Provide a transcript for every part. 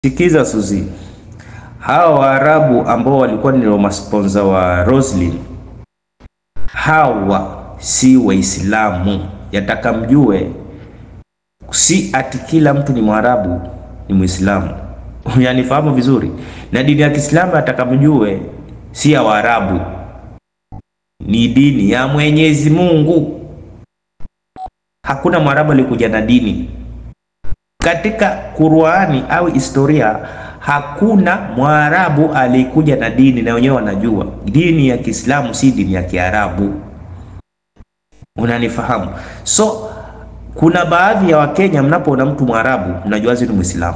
Sikiza Suzi, hawa Waarabu ambao walikuwa ni masponsa wa Roslyn, hawa si Waislamu. Yataka mjue, si ati kila mtu ni Mwarabu ni Muislamu. Yanifahamu vizuri, na dini ya Kiislamu yataka mjue, si ya Waarabu, ni dini ya Mwenyezi Mungu. Hakuna Mwarabu alikuja na dini katika Qur'ani au historia hakuna Mwarabu alikuja na dini, na wenyewe wanajua dini ya Kiislamu si dini ya Kiarabu. Unanifahamu? So kuna baadhi ya Wakenya, mnapoona mtu Mwarabu mnajua ni Muislamu.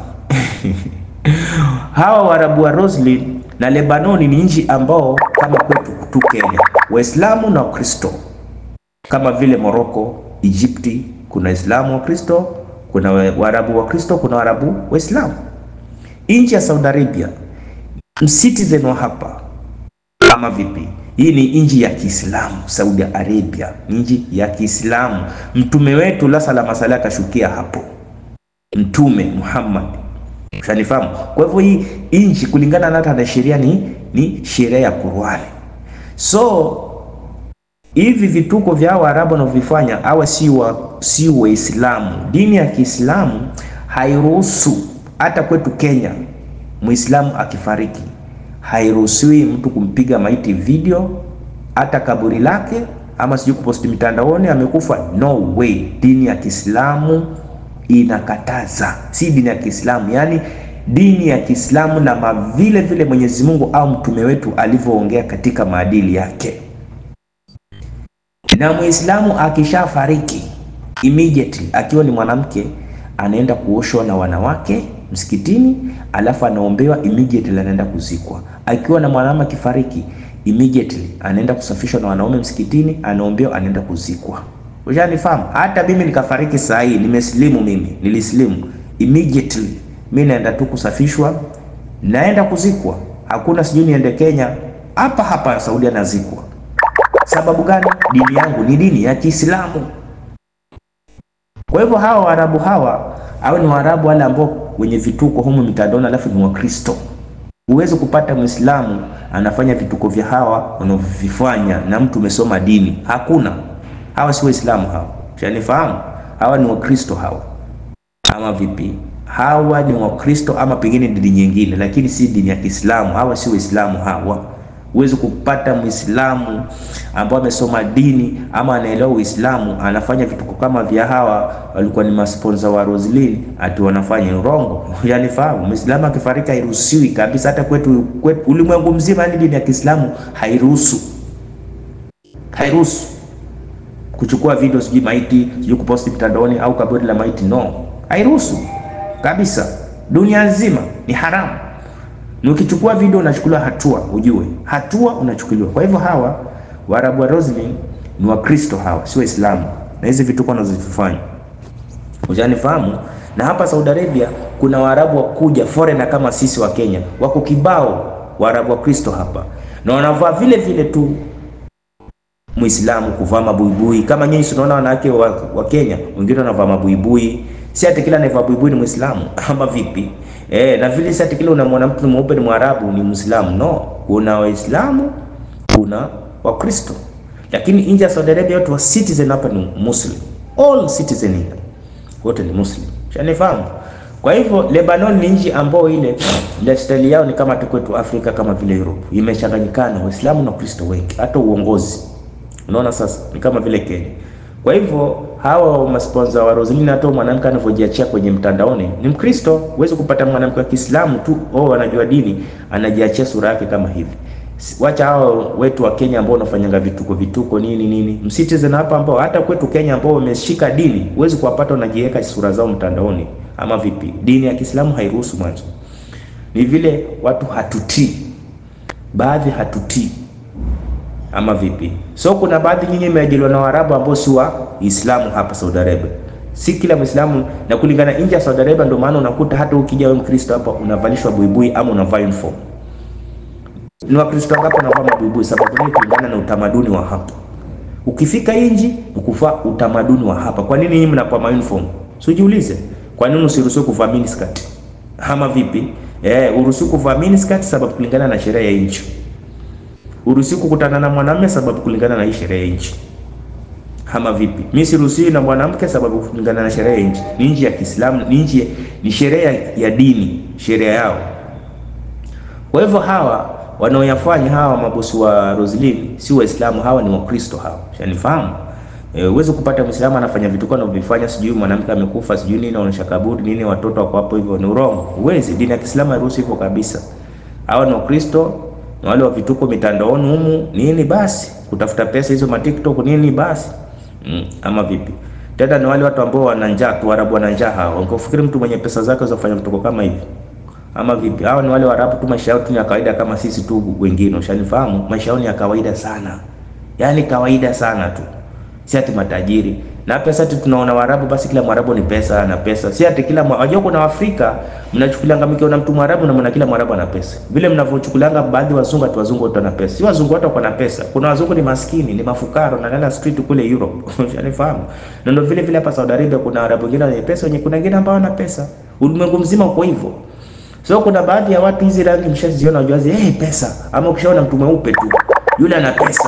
Hawa Waarabu wa Roslyn na Lebanoni ni nchi ambao kama kwetu tu Kenya, Waislamu na Wakristo, kama vile Morocco, Egypti, kuna Waislamu wa Kristo kuna Waarabu wa Kristo, kuna Waarabu Waislamu. Nchi ya Saudi Arabia, mcitizen wa hapa ama vipi? Hii ni nchi ya Kiislamu. Saudi Arabia ni nchi ya Kiislamu. Mtume wetu la salama sala akashukia hapo, Mtume Muhammad, ushanifahamu. Kwa hivyo hii nchi kulingana na hata na sheria ni, ni sheria ya Qur'ani. So hivi vituko vya Waarabu wanavyofanya hawa si wa si Waislamu. Dini ya Kiislamu hairuhusu hata kwetu Kenya, Muislamu akifariki hairuhusiwi mtu kumpiga maiti video, hata kaburi lake, ama sijui kuposti mitandaoni amekufa. No way, dini ya Kiislamu inakataza. Si dini ya Kiislamu, yani dini ya Kiislamu na vile vile Mwenyezi Mungu au mtume wetu alivyoongea katika maadili yake na Muislamu akishafariki immediately, akiwa ni mwanamke anaenda kuoshwa na wanawake msikitini, alafu anaombewa immediately, anaenda kuzikwa. Akiwa na mwanamke akifariki immediately, anaenda kusafishwa na wanaume msikitini, anaombewa, anaenda kuzikwa. Ushanifahamu? Hata mimi nikafariki saa hii, nimesilimu mimi, nilisilimu immediately, mimi naenda tu kusafishwa, naenda kuzikwa. Hakuna sijui niende Kenya, hapa hapa Saudi anazikwa Sababu gani? Dini yangu ni dini ya Kiislamu. Kwa hivyo hawa Waarabu hawa au ni Waarabu wale ambao wenye vituko humu mitandaoni, alafu ni Wakristo. Huwezi kupata Muislamu anafanya vituko vya hawa wanavyofanya na mtu umesoma dini, hakuna. Hawa si Waislamu hawa, shanifahamu. Hawa ni Wakristo hawa, ama vipi? Hawa ni Wakristo ama pengine dini nyingine, lakini si dini ya Kiislamu. Hawa si Waislamu hawa Huwezi kupata Muislamu ambao amesoma dini ama anaelewa Uislamu anafanya vituko kama vya hawa walikuwa ni masponsa wa Roslyn, ati wanafanya urongo. Yani fahamu, Muislamu akifariki hairuhusiwi kabisa, hata kwetu, kwetu ulimwengu mzima, yani dini ya Kiislamu hairuhusu, hairuhusu kuchukua video sijui maiti sijui kuposti mtandaoni au kaburi la maiti, no, hairuhusu kabisa. Dunia nzima ni haramu na ukichukua video unachukuliwa hatua, ujue hatua unachukuliwa. Kwa hivyo hawa Waarabu wa Roslyn ni Wakristo, hawa si Waislamu, na hizi vituko wanazofanya ujanifahamu. Na hapa Saudi Arabia kuna Waarabu wakuja foreigner kama sisi wa Kenya, wako kibao Waarabu wa Kristo hapa, na wanavaa vile vile tu Muislamu kuvaa mabuibui kama nyinyi tunaona wanawake wa, wa Kenya wengine wanavaa mabuibui. Si ati kila anayevaa buibui ni Muislamu ama vipi? Eh, na vile si ati kila unamwona mtu mweupe ni Mwarabu ni Muislamu. No, kuna Waislamu, kuna Wakristo. Lakini nje ya Saudi Arabia watu wa citizen hapa ni Muslim. All citizen here. Wote ni Muslim. Shanifahamu? Kwa hivyo Lebanon ni nchi ambayo ile lifestyle yao ni kama tu kwetu Afrika kama vile Europe. Imechanganyikana Waislamu na Wakristo wengi. Hata uongozi. Unaona sasa ni kama vile Kenya. Kwa hivyo hawa masponsa wa Roslyn, hata mwanamke anavyojiachia kwenye mtandaoni ni Mkristo. Huwezi kupata mwanamke wa Kiislamu tu oh, anajua dini anajiachia sura yake kama hivi. Wacha hao wetu wa Kenya ambao wanafanyanga vituko vituko nini nini, mcitizen hapa ambao hata kwetu Kenya ambao wameshika dini, huwezi kuwapata wanajiweka sura zao mtandaoni ama vipi? Dini ya Kiislamu hairuhusu mwanzo. Ni vile watu hatutii, baadhi hatutii ama vipi? So kuna baadhi nyinyi imeajiliwa na Waarabu ambao si Waislamu hapa Saudi Arabia. Si kila Muislamu na kulingana nje ya Saudi Arabia, ndio maana unakuta hata ukija wewe Mkristo hapa unavalishwa buibui ama unavaa uniform. Ni Wakristo wangapi wanavaa mabuibui? Sababu ni kulingana na utamaduni wa hapa. Ukifika nje ukuvaa utamaduni wa hapa. Kwa nini nyinyi mnakuwa uniform? Sijiulize. Kwa nini usiruhusiwe kuvaa miniskirt? ama vipi? Eh, uruhusiwi kuvaa miniskirt sababu kulingana na sheria ya nchi. Uruhusiwi kukutana na mwanamume sababu kulingana na hii sheria ya nchi. Ama vipi? Mimi siruhusiwi na mwanamke sababu kulingana na sheria ya nchi. Ni nchi ya Kiislamu, ni nchi ni sheria ya dini, sheria yao. Kwa hivyo hawa wanaoyafanya hawa mabosi wa Roslyn si Waislamu, hawa ni Wakristo hawa. Shanifahamu? Eh, uweze kupata Muislamu anafanya vitu kwa anavyofanya, sijui mwanamke amekufa, sijui nini, anaonyesha kaburi nini, watoto wako hapo hivyo, ni urongo. Uwezi, dini ya Kiislamu hairuhusu hivyo kabisa. Hawa ni Wakristo, ni wale wa vituko mitandaoni humu nini, basi kutafuta pesa hizo ma TikTok nini, basi mm, ama vipi? Tena ni wale watu ambao wana njaa tu, Waarabu wana njaa hao. Ungefikiri mtu mwenye pesa zake uzafanya vituko kama hivi ama vipi? Hao ni wale Waarabu tu, maisha yao tu ni ya kawaida kama sisi tu wengine, ushanifahamu? Maisha yao ni ya kawaida sana, yaani kawaida sana tu si ati matajiri na pesa ati tunaona Waarabu basi kila Mwarabu ni pesa na pesa, si ati kila wajua. Kuna Waafrika mnachukulianga mkiona mtu Mwarabu na mna kila Mwarabu ana pesa, vile mnavyochukulianga baadhi ya wazungu ati wazungu wote wana pesa. Si wazungu wote wako na pesa, kuna wazungu ni maskini, ni mafukaro na nana street kule Europe unanifahamu. Na ndio vile vile hapa Saudi Arabia kuna Waarabu wengine wenye pesa, wenye kuna wengine ambao wana pesa. Ulimwengu mzima uko hivyo. So kuna baadhi ya watu hizi rangi mshaziona, wajuazi eh, hey, pesa ama ukishaona mtu mweupe tu yule ana pesa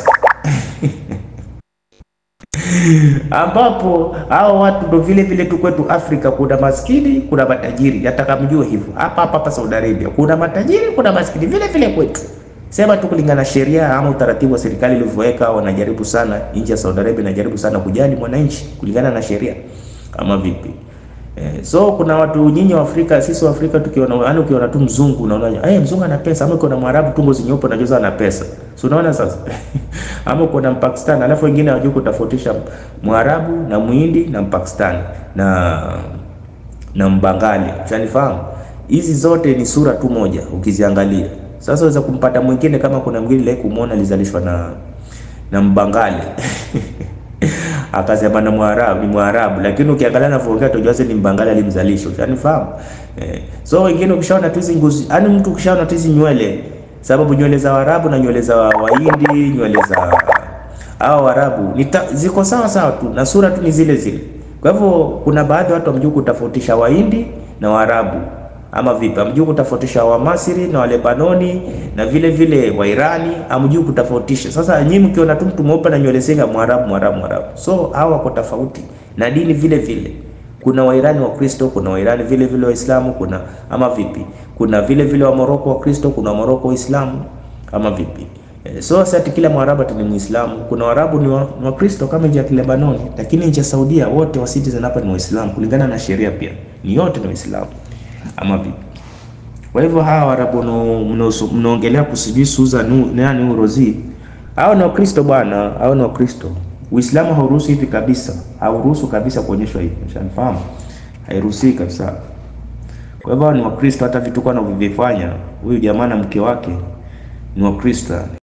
ambapo hao watu ndo vile vile tu kwetu Afrika kuna maskini kuna matajiri, nataka mjue hivyo. Hapa hapa hapa Saudi Arabia kuna matajiri kuna maskini vile vile kwetu, sema tu kulingana na sheria ama utaratibu wa serikali ilivyoweka. Wanajaribu sana, nchi ya Saudi Arabia inajaribu sana kujali mwananchi kulingana na sheria ama vipi? Eh, so kuna watu nyinyi wa Afrika, sisi wa Afrika tukiona, yani ukiona tu mzungu unaona eh, hey, mzungu ana pesa, ama ukiona mwarabu tumbo zinyeupe unajua ana pesa, so unaona sasa ama ukiona Mpakistani, alafu wengine hawajui kutofautisha mwarabu na muhindi na Mpakistani na na mbangali, unanifahamu? Hizi zote ni sura tu moja ukiziangalia. Sasa unaweza kumpata mwingine kama kuna mwingine ile kumuona alizalishwa na na mbangali akasema na Mwarabu ni Mwarabu, lakini ukiangalia na vongea tujaze ni Mbangali alimzalisha, unanifahamu eh? So wengine ukishaona tu hizi ngozi, yani mtu ukishaona tu hizi nywele, sababu nywele za Waarabu na nywele za Wahindi, nywele za hao Waarabu ni ziko sawa sawa tu na sura tu ni zile zile. Kwa hivyo kuna baadhi ya watu wamjui kutofautisha Wahindi na Waarabu ama vipi? Amjui kutofautisha wa Masri na wa Lebanoni na vile vile wa Irani, amjui kutofautisha. Sasa nyinyi mkiona tu mtu mweupe na nywele zenga Mwarabu, Mwarabu, Mwarabu, so hao wako tofauti na dini vile vile. Kuna Wairani wa Kristo, kuna Wairani vile vile Waislamu, kuna ama vipi? Kuna vile vile wa Moroko wa Kristo, kuna wa Moroko Waislamu ama vipi? E, so sasa kila Mwarabu ni Muislamu. Kuna Waarabu ni wa, wa Kristo kama nchi ya Lebanoni, lakini nchi ya Saudia wote wa citizen hapa ni Waislamu kulingana na sheria, pia ni yote ni Waislamu ama vipi? Kwa hivyo hawa Waarabu mnaongelea kusijui Susan nani Rozi, hao ni Wakristo bwana, hao ni Wakristo. Uislamu hauruhusu hivi kabisa, hauruhusu kabisa kuonyeshwa hivi, unanifahamu? Hairuhusi kabisa. Kwa hivyo ni Wakristo, hata vituko anavyovifanya huyu jamaa na mke wake ni Wakristo.